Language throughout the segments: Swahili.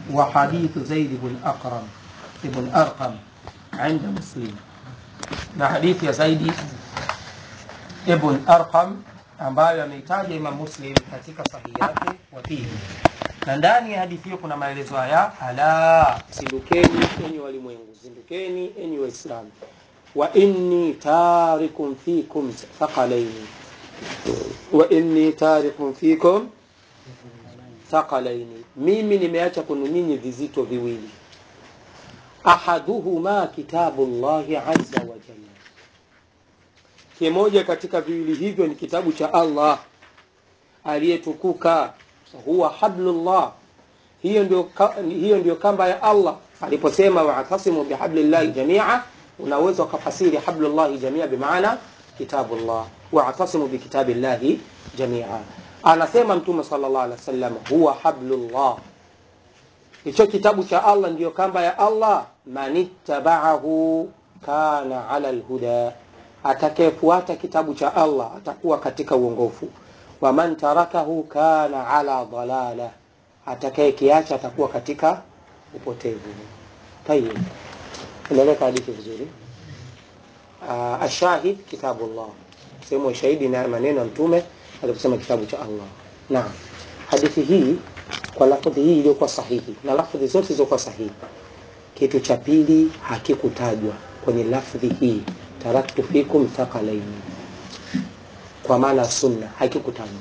وحديث زيد بن أقرم بن أرقم عند مسلم na hadithi ya zaidi ibn arqam ambayo ameitaja imam muslim katika sahihi yake wa fihi na ndani ya hadithi hiyo kuna maelezo haya ala zindukeni enyi walimwengu zindukeni enyi waislamu wa inni tarikum fikum thaqalaini wa inni tarikum fikum thaqalaini mimi nimeacha kwenu nyinyi vizito viwili ahaduhuma kitabu llahi azza wa jalla kimoja katika viwili hivyo ni kitabu cha allah aliyetukuka huwa hablullah hiyo ndio, ka, hiyo ndio kamba ya allah aliposema waatasimu bihablillahi jamia unaweza ukafasiri hablullahi jamia bimaana kitabullah waatasimu bikitabillahi jamia anasema mtume salllah alih wa sallam huwa hablullah hicho kitabu cha allah ndiyo kamba ya allah manittabaahu kana ala lhuda atakayefuata kitabu cha allah atakuwa katika uongofu waman tarakahu kana ala dalala atakayekiacha atakuwa katika upotevu tayib inaeleka hadithi vizuri uh, ashahid kitabullah sehemu ya shahidi na maneno ya mtume aliposema kitabu cha allah naam hadithi hii kwa lafudhi hii iliyokuwa sahihi na lafudhi zote zilizokuwa sahihi kitu cha pili hakikutajwa kwenye lafdhi hii taraktu fikum thaqalaini kwa maana sunna hakikutajwa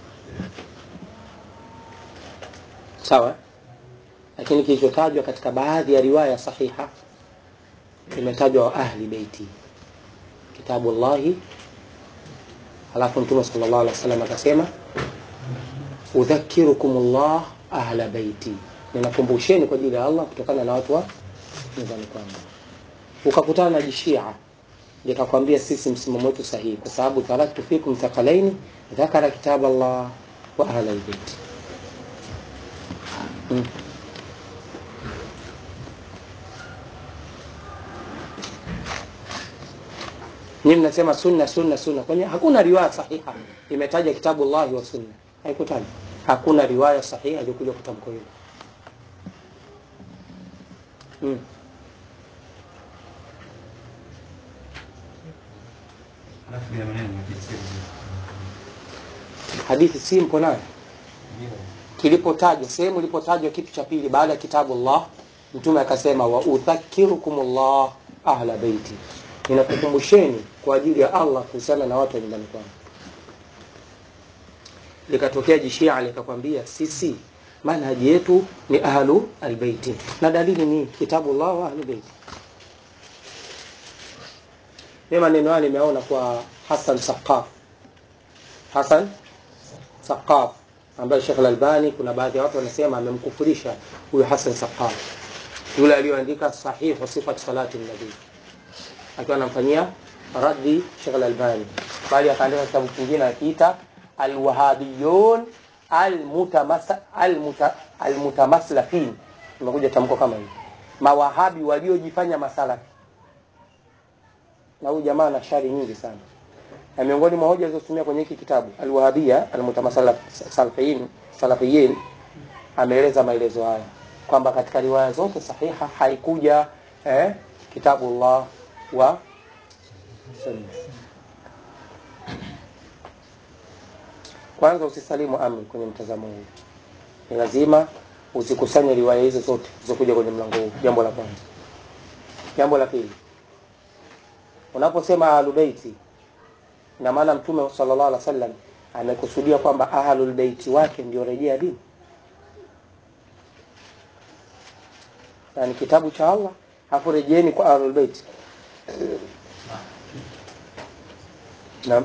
sawa lakini kilichotajwa katika baadhi ya riwaya sahiha imetajwa wa ahli beiti kitabu llahi alafu mtume sala llahu alih wa sallam akasema udhakirukum llah ahla beiti ninakumbusheni kwa ajili ya allah kutokana na watu wa nyumbani kwangu ukakutana na jishia likakwambia sisi msimamo wetu sahihi kwa sababu taraktu fikum thaqalaini dhakara kitab allah wa ahla lbeiti hmm. nyinyi mnasema sunna sunna sunna kwani hakuna riwaya sahiha imetaja kitabu llahi wa sunna haikutaja hakuna riwaya sahiha iliyokuja kutamko hilo hmm. hadithi si mpo nayo kilipotajwa sehemu ilipotajwa kitu cha pili baada ya kitabu llah mtume akasema wa udhakirukum llah ahla beiti ninakukumbusheni kwa ajili ya allah kuhusiana na watu wa nyumbani kwangu likatokea jishia likakwambia sisi manhaji yetu ni ahlu albeiti na dalili ni kitabu llah wa ahlu beiti mi maneno haya nimeona kwa hasan saqaf hasan saqaf ambaye shekh lalbani kuna baadhi ya watu wanasema amemkufurisha huyu hasan saqaf yule aliyoandika sahihu sifat salati nabii akiwa anamfanyia raddi shekh lalbani bali akaandika kitabu kingine akiita alwahabiyun almutamaslafin imekuja tamko kama hivi mawahabi waliojifanya masalafi na huyu jamaa ana shari nyingi sana na miongoni mwa hoja alizotumia kwenye hiki kitabu alwahabia almutamasalafiyin salafiyin ameeleza maelezo haya kwamba katika riwaya zote sahiha haikuja eh, kitabu llah wa sunna kwanza usisalimu amri kwenye mtazamo huu ni lazima uzikusanye riwaya hizo zote zilizokuja kwenye mlango huu jambo la kwanza jambo la pili unaposema ahlubeiti ina maana mtume sallallahu alaihi wasallam amekusudia kwamba ahlulbeiti wake ndio rejea dini na ni kitabu cha allah hapo rejeeni kwa ahlulbeiti naam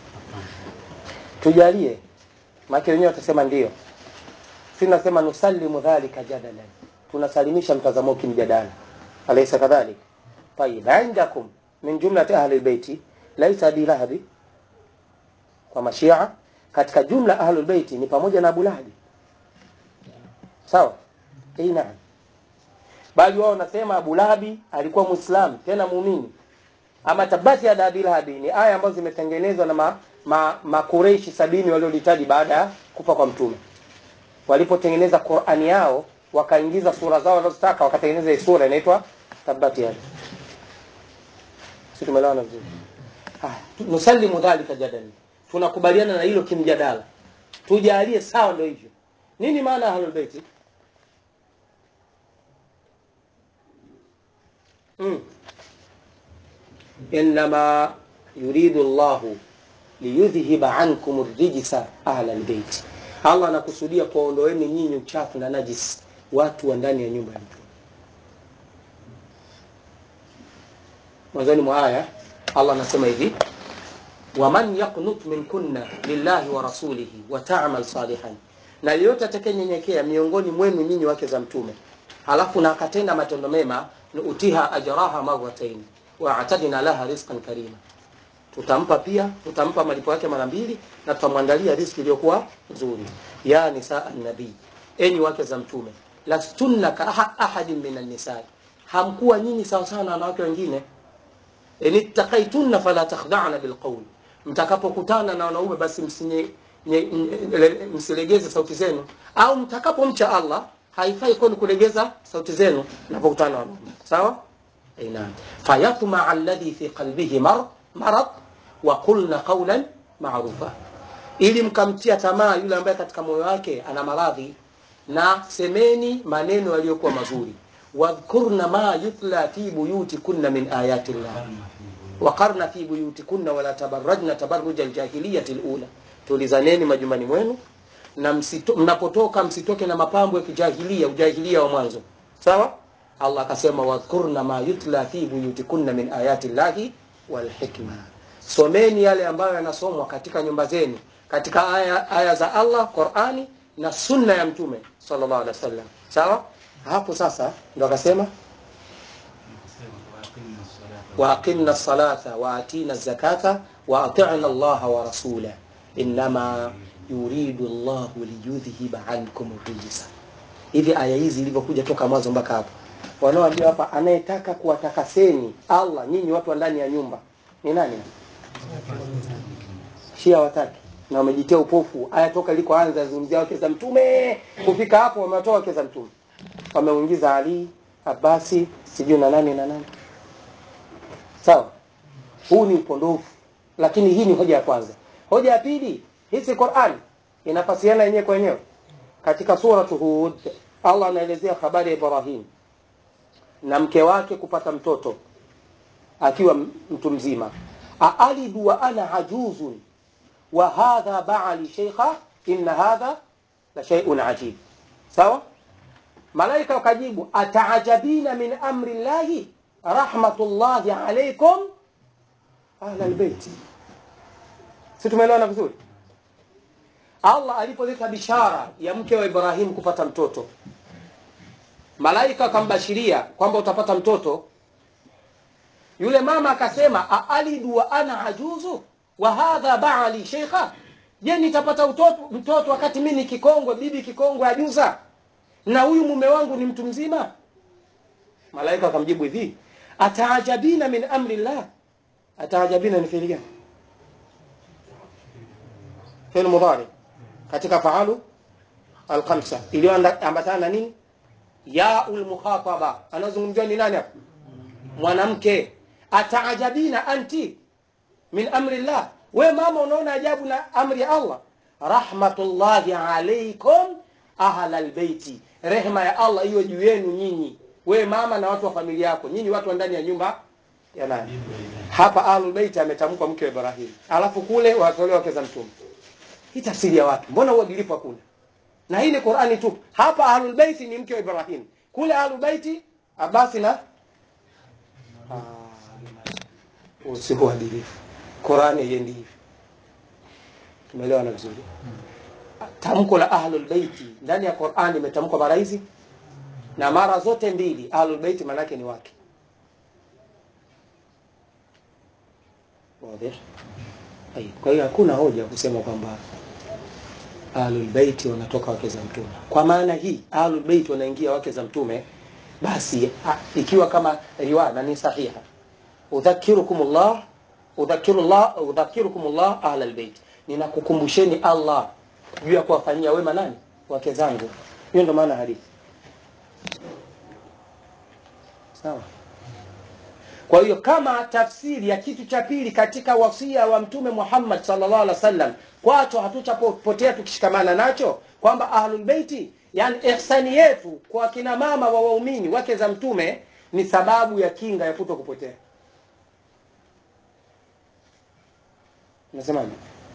tujalie maake wenyewe watasema ndio si nasema nusalimu dhalika jadalan tunasalimisha mtazamo kimjadala alaysa kadhalik tayib indakum min jumlati ahli lbeiti laisa abi lahabi kwa mashia katika jumla ahlu lbeiti ni pamoja na abu lahabi sawa ei naam bali wao wanasema abu lahabi alikuwa mwislam tena muumini ama tabati ya abi lahabi ni aya ambazo zimetengenezwa na ma, ma, makureishi sabini waliolitaji baada ya kufa kwa mtume walipotengeneza qurani yao wakaingiza sura zao wanazotaka wakatengeneza hii sura inaitwa tabati yada si tumeelewana vizuri haya tu- nusalimu dhalika jadali tunakubaliana na hilo kimjadala tujalie sawa ndio hivyo nini maana ya ahlul baiti mm. innama yuridu llahu liyudhhiba ankum rijsa ahla lbeiti allah anakusudia kuwaondoeni nyinyi uchafu na najis watu wa ndani ya nyumba ya mtume mwanzoni mwa aya allah anasema hivi waman yaqnut minkunna lillahi wa rasulihi wa tamal salihan na yeyote atakayenyenyekea miongoni mwenu nyinyi wake za mtume halafu na akatenda matendo mema nuutiha ajraha marratain wa atadina laha rizqan karima tutampa pia tutampa malipo yake mara mbili na tutamwandalia riski iliyokuwa nzuri ya nisaa nabii enyi wake za mtume lastunna ka aha- ahadin min annisai hamkuwa nyinyi sawasawa na wanawake wengine in ittaqaitunna fala takhda'na bilqawl mtakapokutana na wanaume basi msinye nye- nye- msilegeze sauti zenu au mtakapomcha allah haifai kwenu kulegeza sauti zenu mnapokutana na wanaume sawa أي نعم فيطمع الذي في قلبه مرض مرض وقلنا قولا معروفا ili mkamtia tamaa yule ambaye katika moyo wake ana maradhi na semeni maneno yaliyokuwa mazuri wadhkurna ma yutla fi buyutikunna min ayati llah waqarna fi buyutikunna wala tabarrajna tabarruja aljahiliyati lula tulizaneni majumbani mwenu na msito, mnapotoka msitoke na mapambo ya kijahilia ujahilia wa mwanzo sawa allah akasema wadhkurna ma yutla fi buyutikunna min ayati llahi walhikma someni yale ambayo yanasomwa katika nyumba zenu katika aya, aya za allah qurani na sunna ya mtume sallallahu alaihi wasallam sawa hapo sasa ndo akasema واقمنا الصلاة وآتينا الزكاة وأطعنا الله ورسوله إنما يريد الله ليذهب عنكم الرجس hivi aya hizi ilivyokuja toka mwanzo mpaka hapo wanaoambia hapa anayetaka kuwatakaseni allah nyinyi watu wa ndani ya nyumba ni nani shia wataki na wamejitia upofu aya toka ilikoanza yazungumzia wake za mtume kufika hapo wamewatoa wake za mtume wameuingiza ali abasi sijui na nani na nani sawa huu ni upondofu lakini hii ni hoja ya kwanza hoja ya pili hizi quran inafasiana yenyewe kwa yenyewe katika suratu hud allah anaelezea habari ya ibrahim na mke wake kupata mtoto akiwa m- mtu mzima aalidu wa ana ajuzun wa hadha baali sheikha inna hadha la shay'un ajib sawa malaika wakajibu ataajabina min amri llahi rahmatullahi alaikum ahla lbeiti si tumeelewana vizuri allah alipoleta bishara ya mke wa ibrahim kupata mtoto malaika akambashiria kwamba utapata mtoto yule mama akasema aalidu wa ana ajuzu wa hadha baali sheikha je nitapata utoto, mtoto wakati mi ni kikongwe bibi kikongwe ajuza na huyu mume wangu ni mtu mzima malaika akamjibu hivi ataajabina min amri llah ataajabina ni fiili gani fiili mudhari katika faalu alkhamsa iliyoambatana na nini yaul mukhataba anazungumziwa ni nani hapa mwanamke ataajabina anti min amri llah we mama unaona ajabu na amri ya allah rahmatullahi alaikum ahla lbeiti rehma ya allah iwe juu yenu nyinyi we mama na watu wa familia yako nyinyi watu wa ndani ya nyumba ya nani hapa ahlulbeiti ametamkwa mke wa ibrahim alafu kule watolewa wake za mtume hii tafsiri ya watu mbona uadilifu hakuna na hii ni qurani tu hapa ahlulbeiti ni mke wa ibrahim kule ahlulbeiti abasi na Ah, usio uadilifu qurani haiendi hivi tumeelewana vizuri tamko la ahlulbeiti ndani ya qurani imetamkwa mara hizi na mara zote mbili ahlulbeiti maanake ni wake Wazi? Ai, kwa hiyo hakuna hoja ya kusema kwamba ahlulbeiti wanatoka wake za mtume kwa maana hii ahlulbeiti wanaingia wake za mtume basi a, ikiwa kama riwaya na ni sahiha udhakirukum llah udhakirullah udhakirukum llah ahla lbeit ninakukumbusheni allah juu ya kuwafanyia wema nani wake zangu hiyo ndo maana hadithi sawa kwa hiyo kama tafsiri ya kitu cha pili katika wasia wa mtume Muhammad sallallahu alaihi wasallam kwacho hatutapotea tukishikamana nacho kwamba ahlul beiti yani ihsani yetu kwa kina mama wa waumini wake za mtume ni sababu ya kinga ya kuto kupotea unasemaje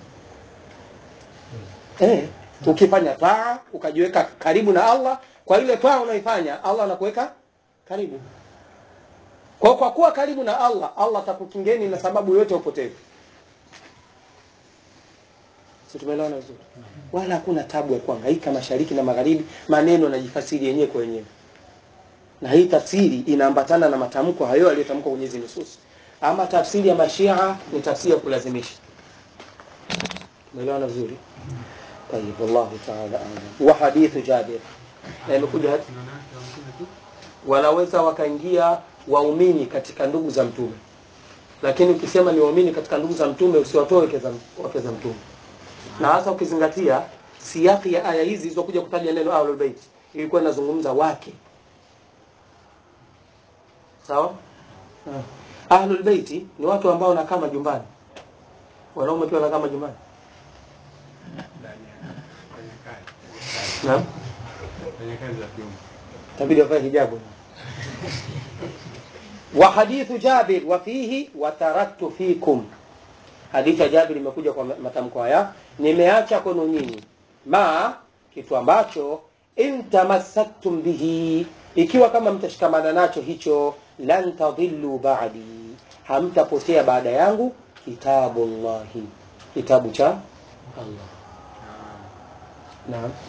eh ukifanya taa ukajiweka karibu na Allah kwa ile taa unaifanya Allah anakuweka karibu kwa kwa kuwa karibu na Allah Allah atakukingeni na sababu yote ya upotevu si tumeelewana vizuri wala hakuna tabu ya kuhangaika mashariki na magharibi maneno najifasiri yenyewe kwa wenyewe na hii tafsiri inaambatana na matamko hayo aliyotamka kwenye hizi nusus ama tafsiri ya mashia ni tafsiri ya kulazimisha tumeelewana vizuri طيب والله تعالى اعلم وحديث جابر na imekuja wanaweza wakaingia waumini katika ndugu za mtume lakini ukisema ni waumini katika ndugu za mtume usiwatoe wake za, wake za mtume na hasa ukizingatia siaki ya aya hizi zilizokuja kutaja neno ahlul bait ilikuwa inazungumza wake sawa Ah. ahlul bait ni watu ambao wanakaa majumbani wanaume pia wanakaa majumbani naam tabidi wavae hijabu wa hadithu Jabir wa fihi wa taraktu fikum hadithi ya Jabir imekuja kwa matamko haya nimeacha kwenu nyinyi ma kitu ambacho in tamassaktum bihi ikiwa kama mtashikamana nacho hicho lan tadhillu ba'di hamtapotea baada yangu kitabullahi kitabu cha Allah naam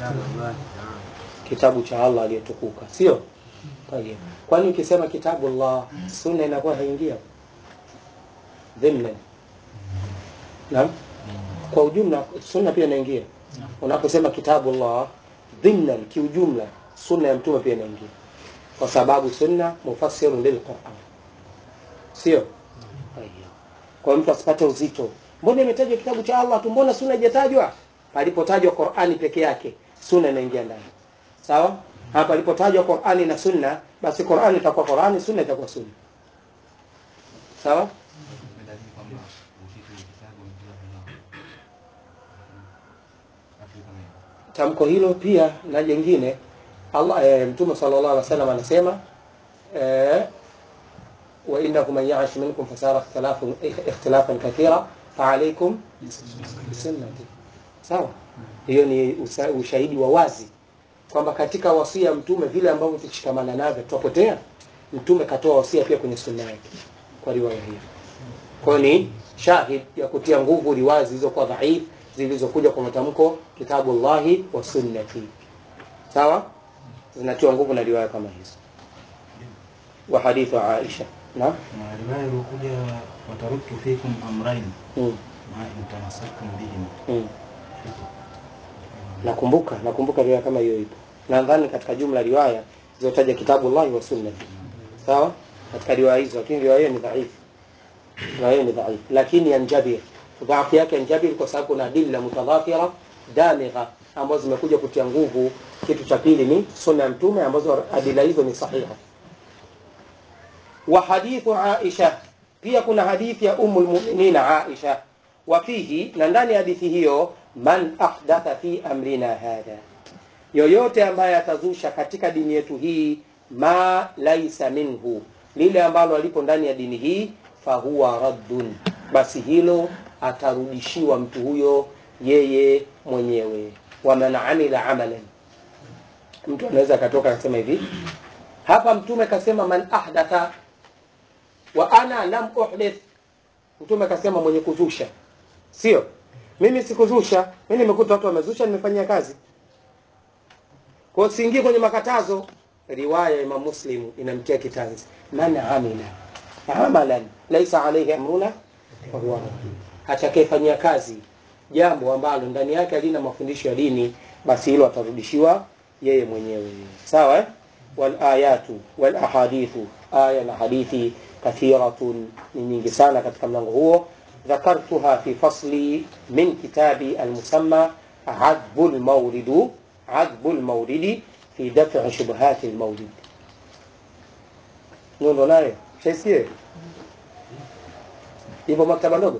kitabu cha Allah aliyetukuka sio Tayeb. kwani ukisema kitabu Allah sunna inakuwa haingia dhimna naam kwa ujumla sunna pia inaingia unaposema kitabu Allah dhimna kiujumla sunna ya mtume pia inaingia kwa sababu sunna mufassirun lilquran sio Tayeb. kwa mtu asipate uzito mbona imetajwa kitabu cha Allah tu mbona sunna haijatajwa palipotajwa Qur'ani peke yake sunna inaingia ndani sawa hapa ilipotajwa Qur'ani na sunna basi Qur'ani itakuwa Qur'ani sunna itakuwa sunna sawa tamko hilo pia na jingine Allah e, Mtume sallallahu alaihi wasallam anasema e, wa innakum man ya'ish minkum fasara ikhtilafan ikhtilafan kathira fa alaykum bisunnati sawa hiyo ni usa, ushahidi wa wazi kwamba katika wasia mtume vile ambavyo tukishikamana navyo tutapotea mtume katoa wasia pia kwenye sunna yake kwa riwaya hiyo kwa hiyo ni shahid ya kutia nguvu riwaya zilizokuwa dhaif zilizokuja kwa matamko kitabu Allahi wa sunnati sawa zinatiwa nguvu na riwaya kama hizo wa hadithu Aisha na na riwaya iliyokuja wataraktu fikum amrain mm. ma in tamassaktum bihim mm. nakumbuka nakumbuka riwaya kama hiyo ipo nadhani katika jumla riwaya zilizotaja kitabu Allah wa sunnati sawa katika riwaya hizo lakini riwaya hiyo ni dhaifu riwaya hiyo ni dhaifu lakini yanjabir dhaifu yake yanjabir kwa sababu kuna adilla mutadhafira damigha ambazo zimekuja kutia nguvu kitu cha pili ni sunna ya mtume ambazo adila hizo ni sahiha wa hadithu Aisha pia kuna hadithi ya umul mu'minin Aisha wa fihi na ndani ya hadithi hiyo man ahdatha fi amrina hadha yoyote ambaye atazusha katika dini yetu hii ma laisa minhu lile ambalo alipo ndani ya dini hii fahuwa raddun basi hilo atarudishiwa mtu huyo yeye mwenyewe waman amila amalan mtu anaweza akatoka akasema hivi hapa mtume kasema man ahdatha wa ana lam uhdith mtume akasema mwenye kuzusha sio mimi sikuzusha mimi nimekuta watu wamezusha nimefanyia kazi kwa hiyo siingie kwenye makatazo riwaya ya Imam Muslim inamtia kitanzi man amila amalan laisa alayhi amruna fa huwa radd atakayefanyia kazi jambo ambalo ndani yake halina mafundisho ya dini basi hilo atarudishiwa yeye mwenyewe sawa eh? wal ayatu wal ahadithu aya na hadithi kathiratun ni nyingi sana katika mlango huo ذكرتها في فصل من كتابي المسمى عذب المورد عذب المورد في دفع شبهات المولد nyundo nayo shaisikie ipo maktaba ndogo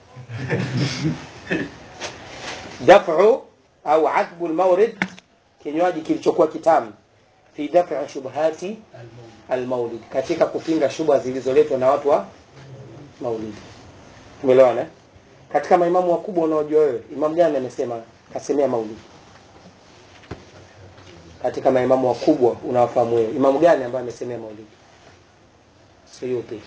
dafu au adbu lmaurid kinywaji kilichokuwa kitamu fi dafi shubhati almaulid katika kupinga shubha zilizoletwa na watu wa maulidi umeelewana eh? katika maimamu wakubwa unaojua wewe imam gani amesema kasemea maulidi katika maimamu wakubwa unawafahamu wewe imamu gani ambaye amesemea maulidi suyuti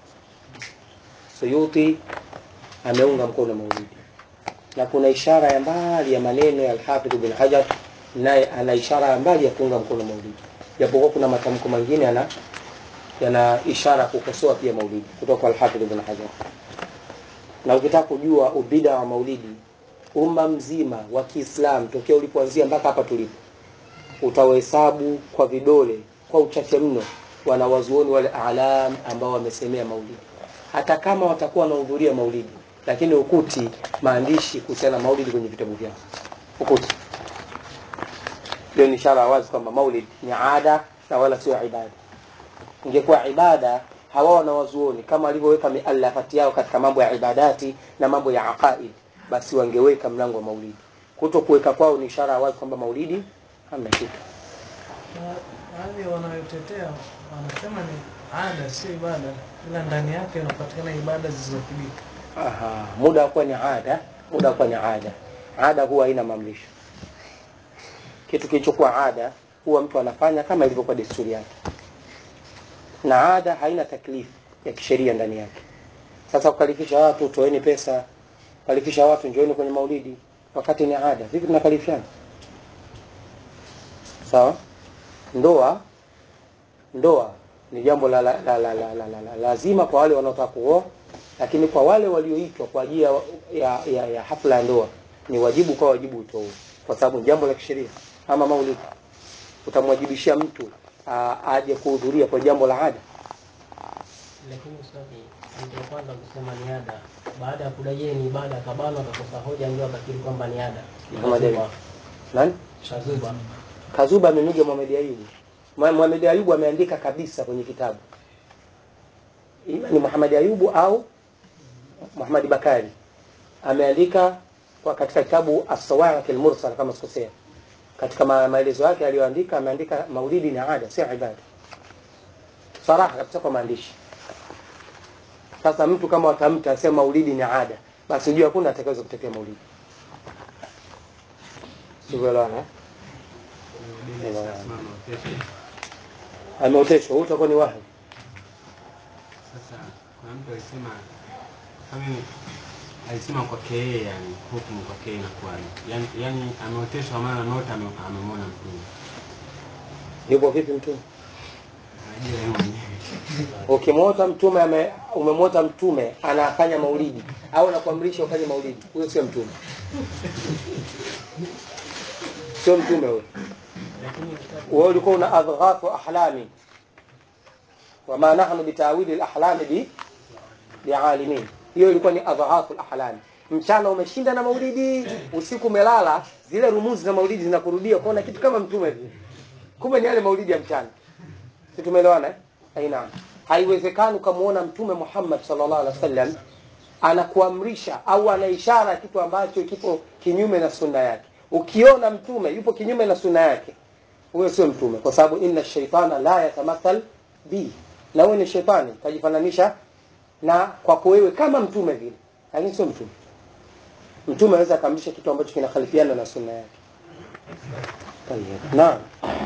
suyuti ameunga mkono maulidi na kuna ishara ya mbali ya maneno ya alhafidh bin hajar naye ana ishara ya mbali ya kuunga mkono maulidi japokuwa kuna matamko mengine yana yana ishara kukosoa pia maulidi kutoka kwa alhafidh bin hajar na ukitaka kujua ubida wa maulidi umma mzima wa kiislam tokea ulipoanzia mpaka hapa tulipo utawahesabu kwa vidole kwa uchache mno wanawazuoni wale alam ambao wamesemea maulidi hata kama watakuwa wanahudhuria maulidi lakini ukuti maandishi kuhusiana na maulidi kwenye vitabu vyao ukuti hiyo ni ishara wazi kwamba maulid ni ada na wala sio ibada ingekuwa ibada hawa wanawazuoni kama walivyoweka mialafati yao katika mambo ya ibadati na mambo ya aqaid basi wangeweka mlango wa maulidi kuto kuweka kwao ni ishara wazi kwamba maulidi hamna kitu baadhi wanayotetea wanasema ni ada sio ibada ila ndani yake inapatikana ibada zilizothibiti Aha, muda wa kuwa ni ada muda wa kuwa ni ada ada huwa haina maamrisho kitu kilichokuwa ada huwa mtu anafanya kama ilivyokuwa desturi yake na ada haina taklifu ya kisheria ndani yake sasa kukalifisha watu toeni pesa kalifisha watu njoeni kwenye maulidi wakati ni ada vipi tunakalifishana sawa ndoa ndoa ni jambo la, la, la, la, la, la, la, la, lazima kwa wale wanaotaka kuoa lakini kwa wale walioitwa kwa ajili ya, ya, ya, ya hafla ya ndoa ni wajibu kwa wajibu utoe kwa sababu ni jambo la kisheria ama maulidi utamwajibishia mtu aa, aje kuhudhuria kwa jambo la ada lakini ustadi mtu wa kwanza kusema ni ada baada ya kudai yeye ni ibada akabanwa akakosa hoja ndio akakiri kwamba ni ada Muhammad Ali. nani shazuba kazuba amemwiga Muhammad Ayubu Mwa- Muhammad Ayubu ameandika kabisa kwenye kitabu ima ni Muhammad Ayubu au Muhammad Bakari ameandika kwa katika kitabu As-Sawa'iq al-Mursal kama sikosea katika ma- maelezo yake aliyoandika ameandika maulidi ni ada si ibada saraha kabisa kwa maandishi sasa mtu kama watamta asema maulidi ni ada basi ujue hakuna atakayeweza kutetea maulidi sivyoelewana eh? ameoteshwa huu utakuwa ni wahi Sasa kuna mtu alisema kama ni- alisema kwake yeye, yani hukumu kwake yeye inakuwaje? Yani, yani ameoteshwa maana nota ame- amemwona mtume, yupo vipi mtume anajua yeye mwenyewe ukimwota mtume ame, umemwota mtume anafanya maulidi au anakuamrisha ufanye maulidi huyo sio mtume sio mtume huyo lakini wewe ulikuwa una adghafu ahlami wama nahnu bitawili lahlami bi bialimin hiyo ilikuwa ni adghafu lahlami mchana umeshinda na maulidi usiku umelala zile rumuzi za maulidi zinakurudia kuona kitu kama mtume vile kumbe ni yale maulidi ya mchana si tumeelewana eh? aina haiwezekani ukamwona mtume Muhammad sallallahu alaihi wasallam anakuamrisha au ana ishara kitu ambacho kipo kinyume na sunna yake ukiona mtume yupo kinyume na sunna yake huyo sio mtume kwa sababu inna shaitana la yatamathal bi na wewe ni shetani kajifananisha na kwako wewe kama mtume vile lakini sio mtume mtume anaweza akaamrisha kitu ambacho kinakhalifiana na sunna yake Tayyib. naam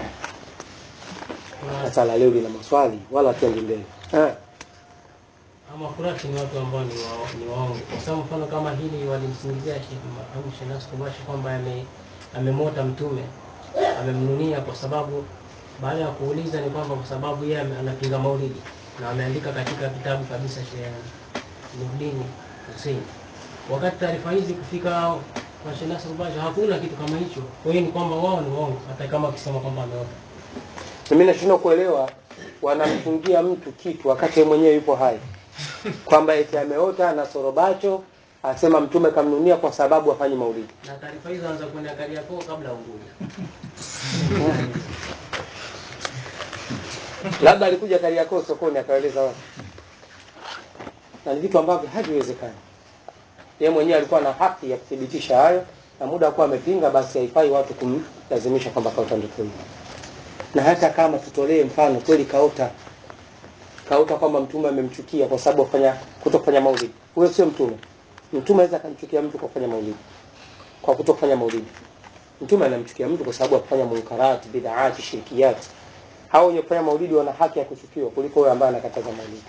sasa la leo lina maswali wala tuendi mbele eh. ama kurati ni watu ambao ni wa- ni waongo kwa sababu mfano kama hili walimsingizia Sheikh Mahmud Shenas Kumashi kwamba ame amemota mtume amemnunia kwa sababu baada ya kuuliza ni kwamba kwa sababu yeye ame- anapinga maulidi na ameandika katika kitabu kabisa Sheikh Nurdin Hussein wakati taarifa hizi kufika kwa Sheikh Nasr Basha hakuna kitu kama hicho kwa hiyo ni kwamba wao ni waongo hata kama wakisema kwamba ameota mimi nashindwa kuelewa wanamfungia mtu kitu wakati yeye mwenyewe yupo hai kwamba eti ameota na sorobacho asema mtume kamnunia kwa sababu afanye maulidi na taarifa hizo anza kwenda Kariakoo kabla ya Unguja labda alikuja Kariakoo sokoni akaeleza watu, na ni vitu ambavyo haviwezekani. Yeye mwenyewe alikuwa na haki ya kuthibitisha hayo, na muda akuwa amepinga, basi haifai watu kumlazimisha kwamba kaota ndoto hiyo. Na hata kama tutolee mfano kweli kaota kaota kwamba mtume amemchukia kwa sababu afanya kutofanya maulidi, huyo sio mtume. Mtume aweza akamchukia mtu kwa kufanya maulidi, kwa kutofanya maulidi. Mtume anamchukia mtu kwa sababu ya kufanya munkarati, bid'ati, shirkiyati. Hao wenye kufanya maulidi wana haki ya kuchukiwa kuliko huyo ambaye anakataza maulidi.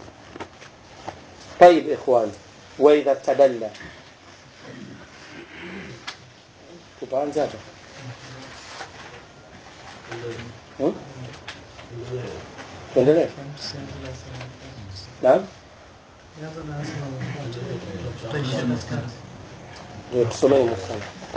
طيب إخوان وإذا استدل tutaanza hata Hmm? tuendelee naam Nianza na asma. Tutaishia katikati. ndio tusomee musala